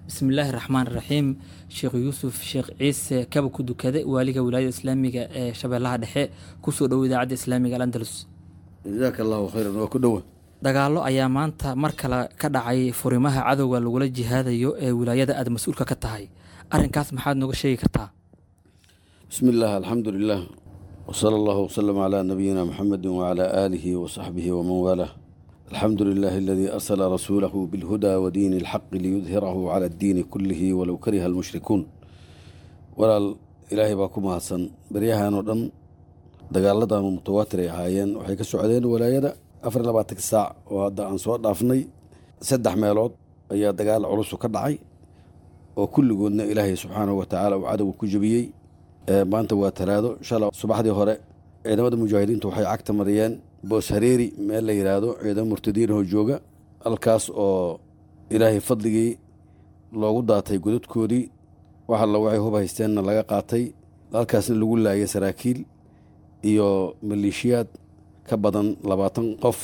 bismillaahi raxmaan raxiim sheekh yuusuf sheekh ciise kaba ku dukade waaliga wilaayada islaamiga ee shabeellaha dhexe kusoo dhowo idaacadda islaamiga alandalus jazaaka allahu khayran waa ku dhowa dagaallo ayaa maanta mar kale ka dhacay furimaha cadowga lagula jihaadayo ee wilaayada aad mas-uulka ka tahay arrinkaas maxaad nooga sheegi kartaa bismi illaah alxamdu lilah wsala allahu wslama calaa nabiyina muxamedi wacalaa aalihi wasaxbihi waman waalah alxamdu lilaahi aladii arsala rasuulahu bilhudaa wa diini alxaqi liyudhirahu cala addiini kullihi walow kariha almushrikuun walaal ilaahay baa ku mahadsan beryahan oo dhan dagaaladan mutawaatir ay ahaayeen waxay ka socdeen walaayada afar iyo labaatanka saac oo hadda aan soo dhaafnay saddex meelood ayaa dagaal culusu ka dhacay oo kulligoodna ilaahay subxaanahu wa tacaala uu cadowga ku jebiyey maanta waa talaado shala subaxdii hore ciidamada mujaahidiintu waxay cagta mariyeen boos hareeri meel la yidhaahdo ciidamo murtadiinahoo jooga halkaas oo ilaahay fadligii loogu daatay godadkoodii wax alla waxay hub haysteenna laga qaatay halkaasna lagu laayay saraakiil iyo maleeshiyaad ka badan labaatan qof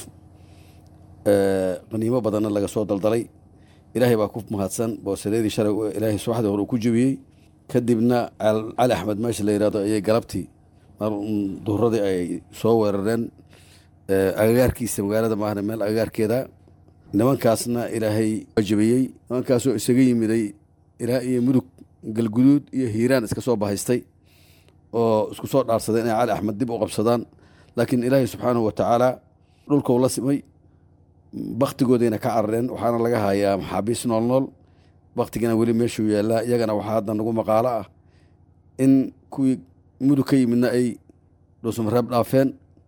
qaniimo badanna laga soo daldalay ilaahay baa ku mahadsan boos hareeri shalay ilaahay subaxdii hore uu ku jebiyey kadibna cali axmed meesha la yidhahdo ayay galabtii mar duhuradii ay soo weerareen agagaarkiisa magaalada maahna meel agagaarkeeda nimankaasna ilaahay wajabiyey nimankaasoo isaga yimiday ilaa iyo mudug galguduud iyo hiiraan iska soo bahaystay oo isku soo dhaarsaday inay cali axmed dib u qabsadaan laakiin ilaahay subxaanahu wa tacaala dhulkau la simay baktigoodayna ka carareen waxaana laga hayaa maxaabiis nool nool baktigana weli meeshuu yaallaa iyagana waxaa hadda nagu maqaalo ah in kuwii mudug ka yimidna ay dhuusamareeb dhaafeen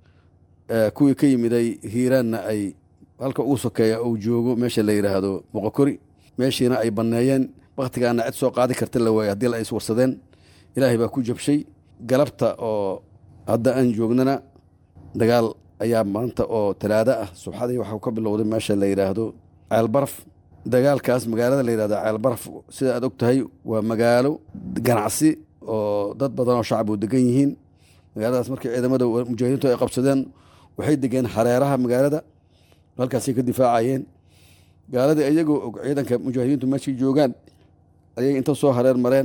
kuwii ka yimiday hiiraanna ay halka ugu sokeeya uu joogo meesha la yidhaahdo boqokori meeshiina ay banneeyeen baktigaana cid soo qaadi karta la waayey haddii la is warsadeen ilaahay baa ku jabshay galabta oo hadda aan joognana dagaal ayaa maanta oo talaado ah subxadii waxau ka bilowday meesha la yidhaahdo ceelbaraf dagaalkaas magaalada la yidhahdo ceelbaraf sida aad og tahay waa magaalo ganacsi oo dad badan oo shacab u degan yihiin magaaladaas markii ciidamada mujaahidiintu ay qabsadeen waxay degeen hareeraha magaalada halkaasay ka difaacayeen gaaladii iyagoo og ciidanka mujaahidiintu meeshay joogaan ayay inta soo hareer mareen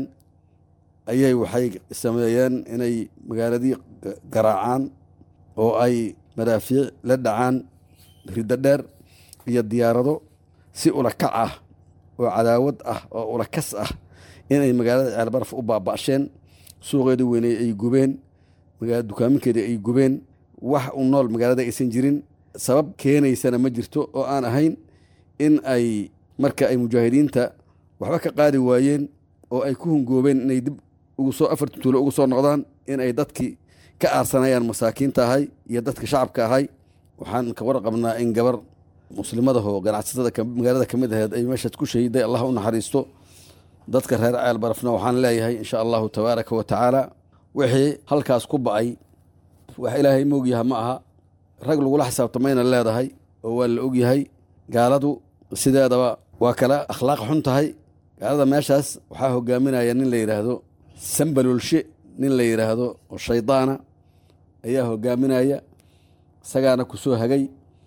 ayay waxay sameeyeen inay magaaladii garaacaan oo ay madaafiic la dhacaan riddo dheer iyo diyaarado si ulakac ah oo cadaawad ah oo ulakas ah inay magaalada ceelbaraf u baaba'sheen suuqeeda weyney ay gubeen dukaaminkeeda ay gubeen wax u nool magaalada aysan jirin sabab keenaysana ma jirto oo aan ahayn in ay marka ay mujaahidiinta waxba ka qaadi waayeen oo ay ku hungoobeen inay dib ugu soo afarta tuulo ugu soo noqdaan in ay dadkii ka aarsanayaan masaakiinta ahay iyo dadka shacabka ahay waxaan ka warqabnaa in gabar muslimadahoo ganacsatada magaalada ka mid aheed ay meeshaas ku shahiday allah u naxariisto dadka reer ceel barafna waxaan leeyahay insha allahu tabaaraka wa tacaala wixii halkaas ku ba'ay wax ilaahay moogyaha ma aha rag lagula xisaabtamayna leedahay oo waa la ogyahay gaaladu sideedaba waa kala akhlaaq xun tahay gaalada meeshaas waxaa hogaaminaya nin la yidhaahdo sambalolshe nin la yidhaahdo oo shaydaana ayaa hogaaminaya isagaana ku soo hagay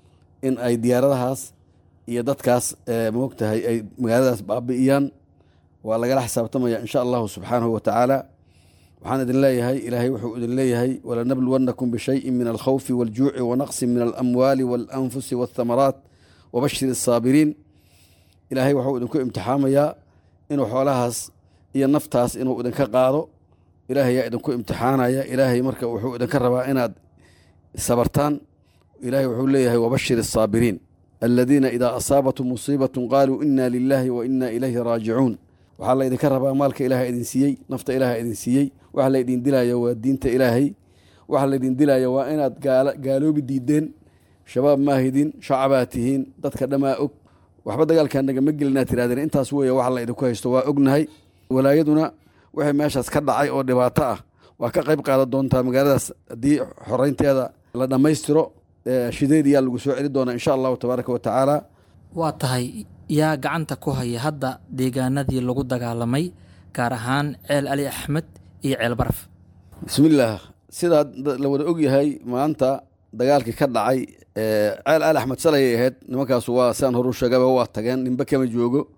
in ay diyaaradahaas iyo dadkaas moogtahay ay magaaladaas baabi'iyaan waa lagala xisaabtamaya insha allahu subxaanahu wa tacaala waxaan idin leeyahay ilaahay wuxuu idin leeyahay walanabluwannakum bishayin min alkhawfi waljuuci wanaqsin min alamwaali waalanfusi waathamaraat wabashir asaabiriin ilaahay wuxuu idinku imtixaamayaa inuu xoolahaas iyo naftaas inuu idinka qaado ilaahay yaa idinku imtixaanaya ilaahay marka wuxuu idinka rabaa inaad sabartaan ilahay wuxuu leeyahay wabashir asaabiriin aladiina idaa asaabatum musiibatun qaaluu ina lilaahi wa ina ilayhi raajicuun waxaa la idinka rabaa maalka ilaaha idin siiyey nafta ilaaha idin siiyey waxa laydin dilaya waa diinta ilaahay waxa laydin dilaya waa inaad gaaloobi diideen shabaab maahidin shacabaa tihiin dadka dhammaa og waxba dagaalkaa nagama gelinaa tirahdeen intaas weeye waxa la idinku haysto waa ognahay walaayaduna wixii meeshaas ka dhacay oo dhibaato ah waa ka qayb qaadan doontaa magaaladaas haddii xoreynteeda la dhammaystiro shideed yaa lagu soo celi doonaa insha allahu tabaaraka wa tacaala waa tahay yaa gacanta ku haya hadda deegaanadii lagu dagaalamay gaar ahaan ceel ali axmed iyo ceel baraf bismillaah sidaa la wada ogyahay maanta dagaalkii ka dhacay ceel ali axmed salayay ahayd nimankaasu waa siaan horu sheegaba waa tageen ninba kama joogo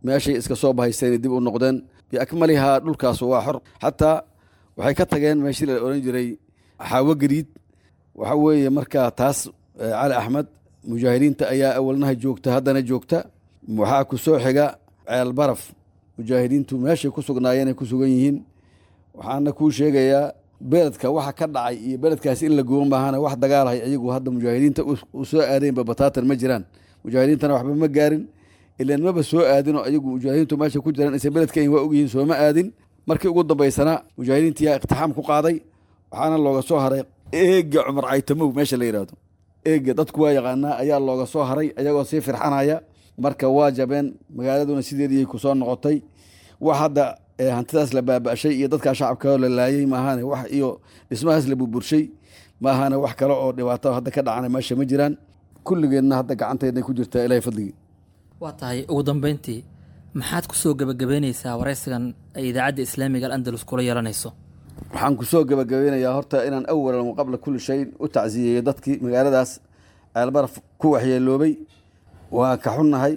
meeshay iska soo bahaysteen dib u noqdeen biakmalihaa dhulkaas waa xor xataa waxay ka tageen meeshii la oran jiray xaawo gariid waxa weeye markaa taas cali axmed mujaahidiinta ayaa awalnaha joogta haddana joogta waxaa ku soo xiga ceel baraf mujaahidiintu meeshay ku sugnaayeen ay ku sugan yihiin waxaana kuu sheegayaa beledka waxa ka dhacay iyo beledkaas in la goobo maahana wax dagaalahay ayagu hadda mujaahidiinta u soo aadeenba bataatan ma jiraan mujaahidiintana waxba ma gaarin ilan maba soo aadinoo ayagu mujaahidiintu meesha ku jiraan isa beledka waa ogyihiin sooma aadin markii ugu dambaysana mujaahidiintiyaa iqtixaam ku qaaday waxaana looga soo haray eega cumar caytamow meesha la yidhaahdo eega dadku waa yaqaanaa ayaa looga soo haray ayagoo sii firxanaya marka waa jabeen magaaladuna sideedii ku soo noqotay wax hadda hantidaas la baaba'shay iyo dadkaa shacabka la laayey maahane wax iyo dhismahaas la burburshay maahane wax kale oo dhibaato hadda ka dhacana meesha ma jiraan kulligeedna hadda gacanteedna ku jirtaa ilahay fadligii waa tahay ugu dambeyntii maxaad ku soo gebagabeyneysaa waraysigan ay idaacadda islaamiga alandalus kula yeelanayso waxaan ku soo gebagabeynayaa horta inaan awalan qabla kulli shayin u tacsiyeeyo dadkii magaaladaas ceelbaraf ku waxyeeloobay waa ka xunnahay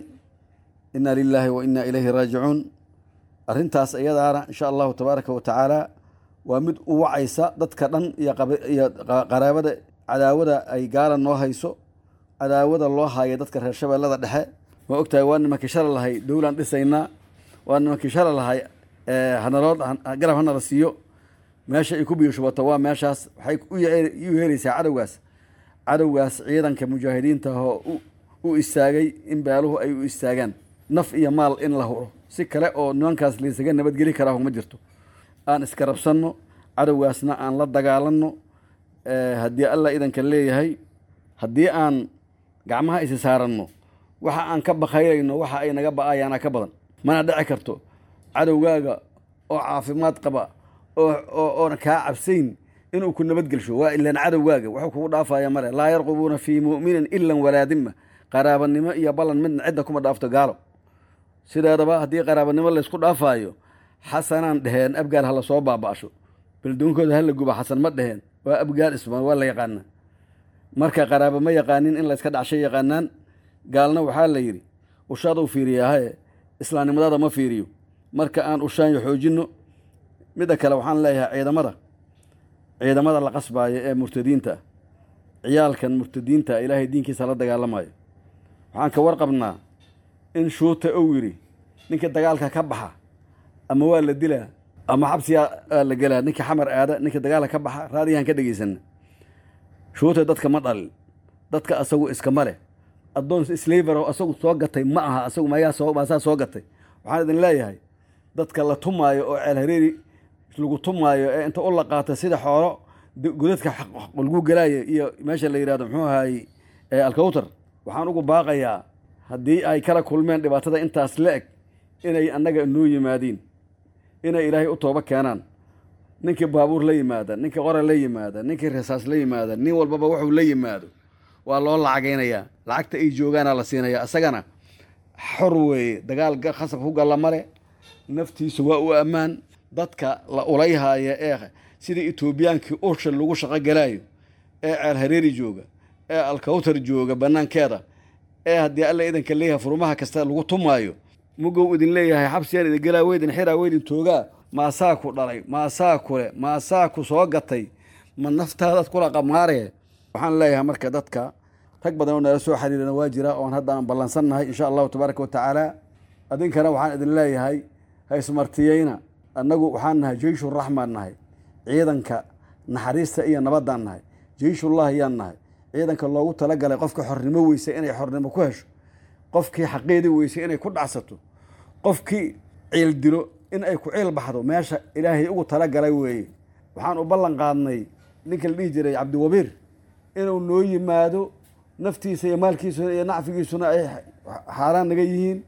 inna lilaahi wa inna ilayhi raajicuun arrintaas iyadaana insha allahu tabaaraka wa tacaala waa mid u wacaysa dadka dhan iyo qaraabada cadaawada ay gaala noo hayso cadaawada loo haayo dadka reer shabeellada dhexe ma ogtahay waa nimankii shala lahay dowlaan dhisaynaa waa nimankii shala lahay hanaloo garab hanala siiyo meesha ay ku biyo shubato waa meeshaas waxay u yeeraysaa cadowgaas cadowgaas ciidanka mujaahidiinta oo u istaagay in beeluhu ay u istaagaan naf iyo maal in la huro si kale oo nimankaas laysaga nabadgeli karaa ma jirto aan iska rabsanno cadowgaasna aan la dagaalanno haddii allah idanka leeyahay haddii aan gacmaha isi saaranno waxa aan ka bakayrayno waxa ay naga ba-ayaana ka badan mana dhici karto cadowgaaga oo caafimaad qaba oona kaa cabsayn inuu ku nabadgelsho waa ilaan cadowgaaga wuxuu kugu dhaafaya male laa yarqubuuna fii mu'minin ilan walaa dima qaraabanimo iyo ballan midna cidda kuma dhaafto gaalo sideedaba haddii qaraabanimo laysku dhaafaayo xasanaan dheheen abgaal hala soo baaba'sho beldoonkooda hala guba xasan ma dheheen waa abgaal ismaan waa la yaqaanaa marka qaraaba ma yaqaanin in layska dhacshay yaqaanaan gaalna waxaa la yidhi ushaaduu fiiriyaahae islaamnimadaada ma fiiriyo marka aan ushaanyo xoojinno midda kale waxaan leeyahay ciidamada ciidamada la qasbaayo ee murtadiinta ah ciyaalkan murtadiinta ilaahay diinkiisa la dagaalamayo waxaan ka warqabnaa in shuuta ou yidhi ninka dagaalka ka baxa ama waa la dilaa ama xabsiyaa la gelaa ninka xamar aada ninka dagaalka ka baxa raadiyahan ka dhegaysana shuuta dadka ma dhalin dadka asagu iskama leh addoon slavero asagu soo gatay ma aha asagu mayaa soo maasaa soo gatay waxaan idin leeyahay dadka la tumaayo oo ceel hareeri lagu tumaayo ee inta u laqaata sida xoolo godadka lagu gelaayo iyo meesha la yidhahdo muxuu ahaayey alkawtar waxaan ugu baaqayaa haddii ay kala kulmeen dhibaatada intaas la eg inay annaga noo yimaadiin inay ilaahay u toobo keenaan ninkii baabuur la yimaada ninkii qora la yimaada ninkii rasaas la yimaada nin walbaba wuxuu la yimaado waa loo lacagaynayaa lacagta ay joogaana la siinaya isagana xor weeye dagaal khasab ku galla male naftiisa waa u ammaan dadka la ulayhaaya ee sida etoobiyaankii ursha lagu shaqo galaayo ee ceel hareeri jooga ee alkawtar jooga bannaankeeda ee haddii alla idanka leeyahay furmaha kasta lagu tumaayo mugow idin leeyahay xabsiyaan idin gelaa weydin xiraa weydin toogaa maasaa ku dhalay maasaa kule maasaa ku soo gatay ma naftaadaad kula qamaaree waxaan leeyahay marka dadka rag badan oo nala soo xiriirana waa jira oon hadda aan ballansannahay insha allahu tabaaraka wa tacaala adinkana waxaan idin leeyahay haysmartiyeyna annagu waxaan nahay jeyshuraxmaan nahay ciidanka naxariista iyo nabaddaan nahay jeyshullahi yaan nahay ciidanka loogu talagalay qofka xornimo weyse inay xornimo ku hesho qofkii xaqeedii weyse inay ku dhacsato qofkii ciil dilo in ay ku ciil baxdo meesha ilaahay ugu talagalay weeye waxaan u ballan qaadnay ninka la dhihi jiray cabdiwabiir inuu noo yimaado naftiisa iyo maalkiisuna iyo nacfigiisuna ay xaaraan naga yihiin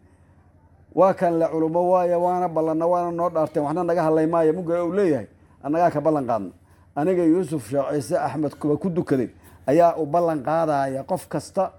waa kan le culummo waaya waana ballanna waana noo dhaarteen waxna naga hadlay maayo muga uu leeyahay annagaa ka ballan qaadna aniga yuusuf sheekh ciise axmed kuba ku dukaday ayaa u ballan qaadaya qof kasta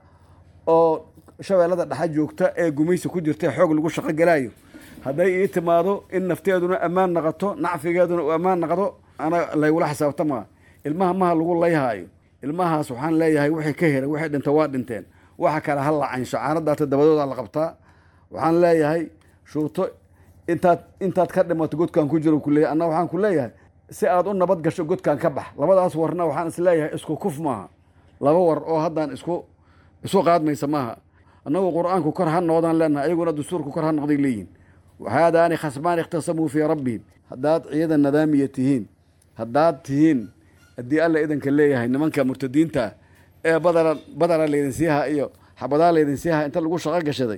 oo shabeellada dhexe joogta ee gumaysi ku jirta ee xoog lagu shaqo galaayo hadday ii timaado in nafteeduna ammaan naqato nacfigeeduna uu ammaan naqdo ana laygula xisaabtamaa ilmaha maha lagu layhaayo ilmahaas waxaan leeyahay wixii ka heray waxay dhinta waa dhinteen waxa kale ha la cansho caanadaata dabadooda la qabtaa waxaan leeyahay shuuto intaad intaad ka dhimato godkaan ku jiro kuleeyahy anna waxaan ku leeyahay si aad u nabad gasho godkaan ka bax labadaas warna waxaan is leeyahay isku kuf maaha laba war oo haddaan isku isu qaadmaysa maaha annagu qur-aanku kor ha noqdaan leenahay ayaguna dastuurku kor ha noqday leeyihin haadaani khasmaan ikhtasamuu fii rabbihim haddaad ciidan nadaamiya tihiin haddaad tihiin haddii alla idanka leeyahay nimanka murtadiinta ee badara badara laydin siiha iyo xabadaa laydin siiha inta lagu shaqo gashaday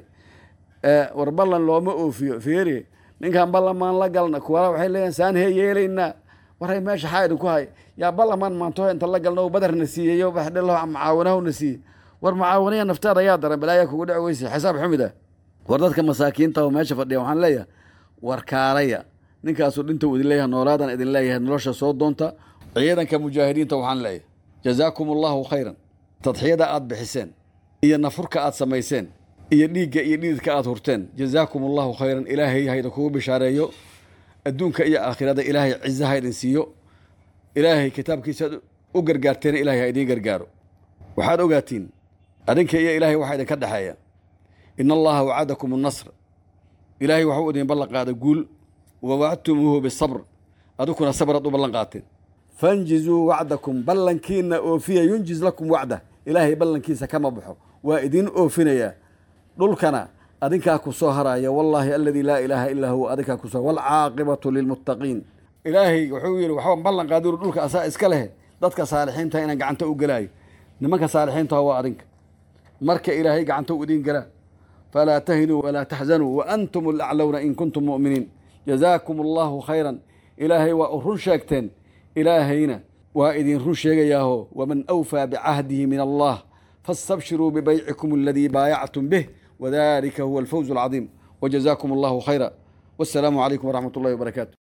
war ballan looma oofiyo feeri ninkan ballamaan la galna kuwala waxay leeyihin saan hee yeelaynaa waray meesha xaa idinku hay yaa ballamaan maanto inta la galna badarna siiyeyo baxdhelo macaawanahuna siiye war mucaawaniya naftaada yaa daran balaayaa kugu dhec weyse xisaab xumid ah war dadka masaakiinta oo meesha fadhiya waxaan leeyahay war kaalaya ninkaasuu dhinta idin leeyahay noolaadan idin leeyahay nolosha soo doonta ciidanka mujaahidiinta waxaan leeyahay jazaakum allahu khayran tadxiyada aad bixiseen iyo nafurka aad samayseen iyo dhiigga iyo dhididka aad hurteen jazaakum allahu khayran ilaahay hayda kugu bishaareeyo adduunka iyo aakhirada ilaahay ciza ha idin siiyo ilaahay kitaabkiisa aad u gargaarteena ilahay ha idiin gargaaro waxaad ogaatiin adinka iyo ilaahay waxaa idinka dhexeeya ina allaha wacadakum annasr ilaahay waxuu idin ballan qaaday guul wa wacdtumuuhu bisabr adikuna sabraad u ballan qaateen fanjizuu wacdakum ballankiina oofiya yunjiz lakum wacda ilaahay ballankiisa kama baxo waa idin oofinayaa dhulkana adinkaa ku soo haraya wallaahi aladii laa ilaaha illaa huwa adinkaa ku soo waalcaaqibatu lilmuttaqiin ilaahay wuxuu yidhi waxba ballan qaadiru dhulka asaa iska leh dadka saalixiinta inaan gacanta u gelaayo nimanka saalixiintaha waa adinka marka ilaahay gacanta u idin gelaa falaa tahinuu walaa taxzanuu wa antum alaclowna in kuntum mu'miniin jazaakum allahu khayran ilaahay waa u run sheegteen ilaahayna waa idin run sheegayaaho waman awfaa bicahdihi min allah faاstabshiruu bibaycikum aladii baayactum bih wadalika huwa alfawz alcadiim wajazaakum allahu khayra wassalaamu calaykum waraxmat ullahi wabarakaatu